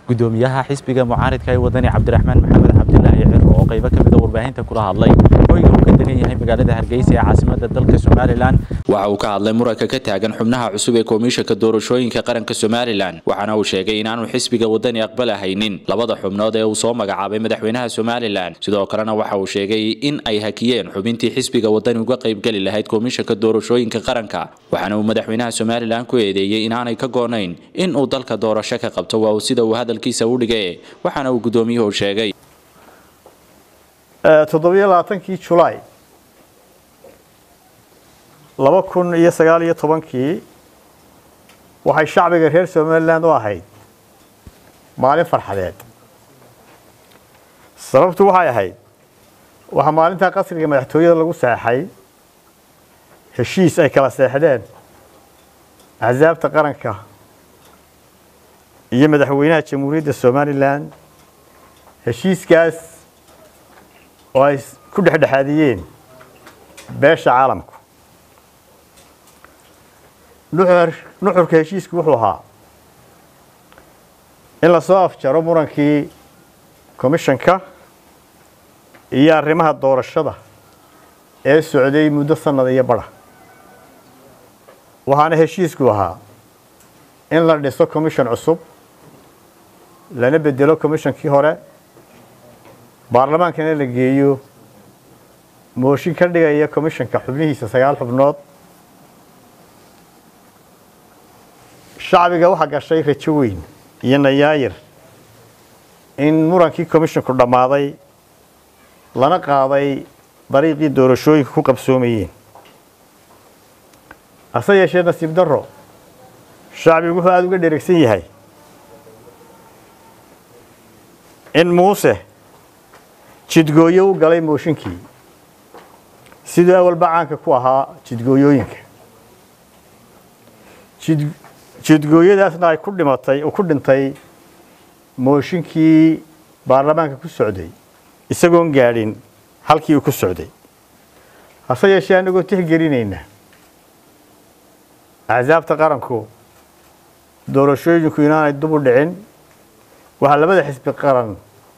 gudoomiyaha xisbiga mucaaridka ee wadani cabdiraxmaan maxamed cabdilaahi ciro oo qaybo ka mid a warbaahinta kula hadlay hoyga uu ka degan yahay magaalada hargeysa ee caasimada dalka somalilan waxa uu ka hadlay muranka ka taagan xubnaha cusub ee komishanka doorashooyinka qaranka somalilan waxaana uu sheegay inaanu xisbiga wadani aqbalahaynin labada xubnood ee uu soo magacaabay madaxweynaha somalilan sidoo kalena waxa uu sheegay in ay hakiyeen xubintii xisbiga wadani uga qaybgeli lahayd komishanka doorashooyinka qaranka waxaana uu madaxweynaha somalilan ku eedeeyey inaanay ka goonayn in uu dalka doorasho ka qabto waa uu sida uu hadalkiisa u dhigay waxaana uu gudoomiyuhu sheegay toddobiyo labaatankii julaay laba kun iyo sagaal iyo tobankii waxay shacbiga reer somalilan u ahayd maalin farxadeed sababtu waxay ahayd waxaa maalintaa qasriga madaxtooyada lagu seexay heshiis ay kala seexdeen axsaabta qaranka iyo madaxweynaha jamhuuriyadda somalilan heshiiskaas oo ay ku dhexdhexaadiyeen beesha caalamku nuxurka heshiisku wuxuu ahaa in lasoo afjaro murankii komishanka iyo arrimaha doorashada ee socday muddo sanad iyo badha waxaana heshiisku ahaa in la dhiso commission cusub lana bedelo commishonkii hore baarlamaankana la geeyo mooshin ka dhigaya commishanka xubnihiisa sagaal xubnood shacbiga waxaa gashay rajo weyn iyo nayaayir in murankii commishanku dhammaaday lana qaaday dariiqii doorashooyinka ku qabsoomayeen hase yeeshee nasiib darro shacbigu wuxuu aada uga dheregsan yahay in muuse jidgooyo u galay mooshinkii siduu awalba caanka ku ahaa jidgooyooyinka jidgooyadaasna ay ku dhimatay ku dhintay mooshinkii baarlamaanka ku socday isagoon gaadhin halkii uu ku socday hase yeeshee anagoo tixgelinayna axsaabta qaranku doorashooyinku inaanay dub u dhicin waxaa labada xisbi qaran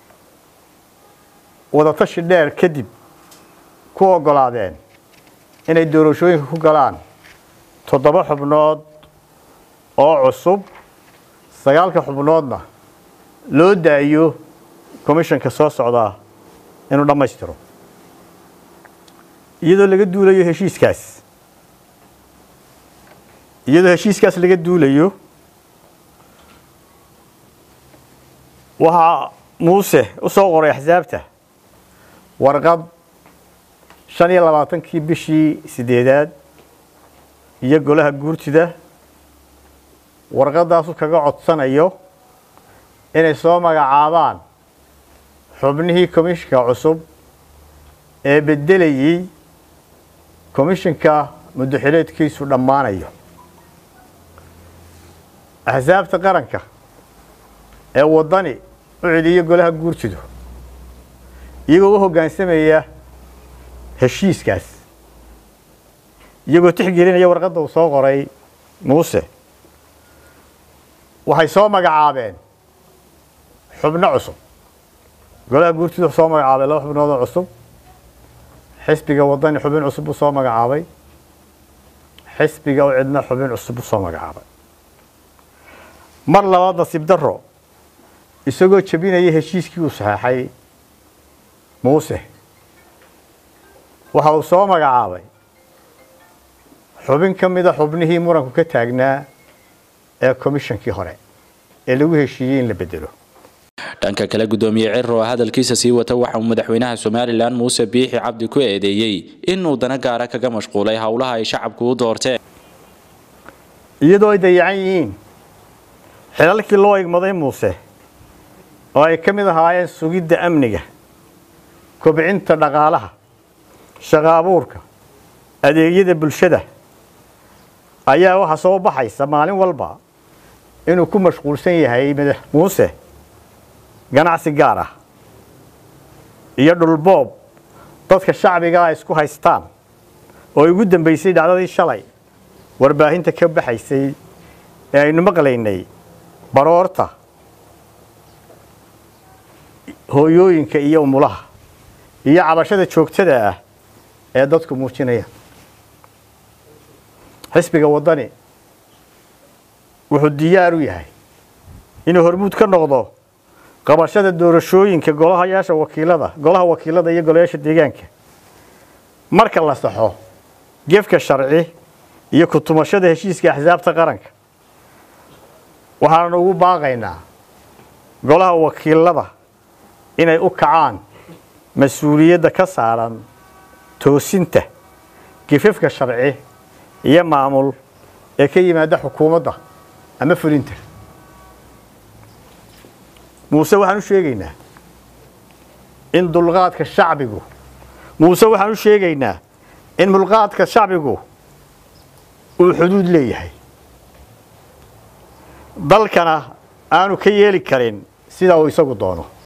wadatashi dheer kadib ku oggolaadeen inay doorashooyinka ku galaan toddoba xubnood oo cusub sagaalka xubnoodna loo daayo commishanka soo socdaa inuu dhammaystiro iyadoo laga duulayo heshiiskaas iyadoo heshiiskaas laga duulayo waxaa muuse u soo qoray axsaabta warqad shan iyo labaatankii bishii sideedaad iyo golaha guurtida warqadaasu kaga codsanayo inay soo magacaabaan xubnihii komishanka cusub ee beddelayey komishanka muddoxileedkiisu dhammaanayo axsaabta qaranka ee waddani u celiyo golaha guurtidu iyagoo u hoggaansamaya heshiiskaas iyagoo tixgelinaya warqadda uu soo qoray muuse waxay soo magacaabeen xubno cusub golaha guurtidu wuxuu soo magacaabay laba xubnood oo cusub xisbiga waddani xubin cusub buu soo magacaabay xisbiga u cidna xubin cusub buu soo magacaabay mar labaad nasiib darro isagoo jebinaya heshiiskii uu saxeexay muuse waxa uu soo magacaabay xubin ka mida xubnihii muranku ka taagnaa ee komishankii hore ee lagu heshiiyey in la bedelo dhanka kale gudoomiye ciro oo hadalkiisa sii wata waxa uu madaxweynaha somalilan muuse biixi cabdi ku eedeeyey inuu dana gaara kaga mashquulay howlaha ay shacabku u doorteen iyadoo ay dayacan yihiin xilalkii loo igmaday muuse oo ay ka mid ahaayeen sugidda amniga kobcinta dhaqaalaha shaqa abuurka adeegyada bulshada ayaa waxaa soo baxaysa maalin walba inuu ku mashquulsan yahay madax muuse ganacsi gaar ah iyo dhulboob dadka shacbiga ay isku haystaan oo ugu dambaysay dhacdadii shalay warbaahinta ka baxaysay ee aynu maqlaynay baroorta hooyooyinka iyo umulaha iyo cabashada joogtada ah ee dadku muujinaya xisbiga waddani wuxuu diyaar u yahay inuu hormuud ka noqdo qabashada doorashooyinka golahayaasha wakiilada golaha wakiilada iyo golayaasha deegaanka marka la saxo gefka sharci iyo kutumashada heshiiska axsaabta qaranka waxaanu ugu baaqaynaa golaha wakiilada inay u kacaan mas-uuliyadda ka saaran toosinta gifafka sharci iyo maamul ee ka yimaada xukuumadda ama fulinta muuse waxaan u sheegaynaa in dulqaadka shacbigu muuse waxaan u sheegaynaa in mulqaadka shacbigu uu xuduud leeyahay dalkana aanu ka yeeli karin sidaa uu isagu doono